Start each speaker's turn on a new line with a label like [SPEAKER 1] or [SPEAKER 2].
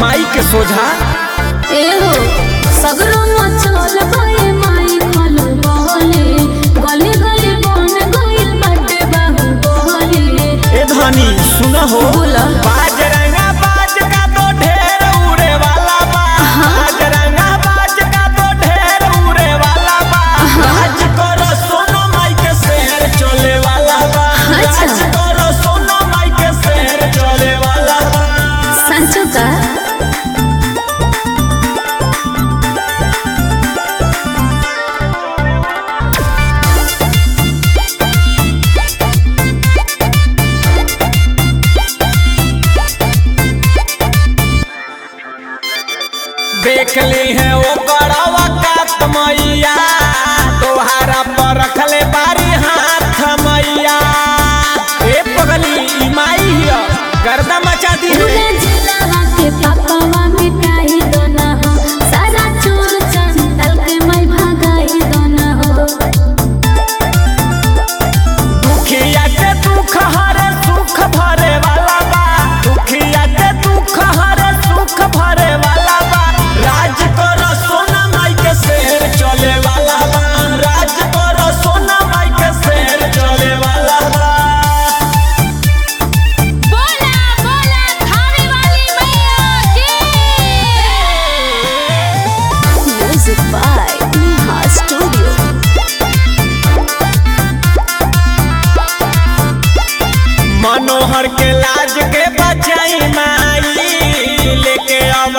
[SPEAKER 1] माई के सोझा
[SPEAKER 2] एहो सगरो मचल गए माई खल बहले गली गली बन गइल बाटे बाहु बहले
[SPEAKER 1] ए धनी सुन हो
[SPEAKER 2] बोला।
[SPEAKER 1] बाज रंगा बाज का तो ढेर उड़े वाला बा बाज रंगा बाज का तो ढेर उड़े वाला बा राज करो सोनो माई के शहर चले वाला बा
[SPEAKER 2] अच्छा।
[SPEAKER 1] राज करो सोनो माई के शहर चले वाला बा
[SPEAKER 2] सांचो का
[SPEAKER 1] देख ली है वो बड़वा कात मैया तोहारा पर रखले बारी हाथ मैया ए पगली ई माई हिया गर्दा मचा दी
[SPEAKER 2] पूरा जिला के पापावा मिटाई दोना हो सारा चोर चंदल के मैं भगाई दोना हो
[SPEAKER 1] दुखिया के दुख हरे सुख भरे वाला बा दुखिया के दुख हरे सुख भरे वाला बा राज करो सोना माई के शहर चले वाला बा राज करो सोना माई के शहर चले वाला बा
[SPEAKER 2] बोला बोला खाने वाली मैया की music by Neha studio
[SPEAKER 1] Manohar के लाज के बचाई माई लेके अब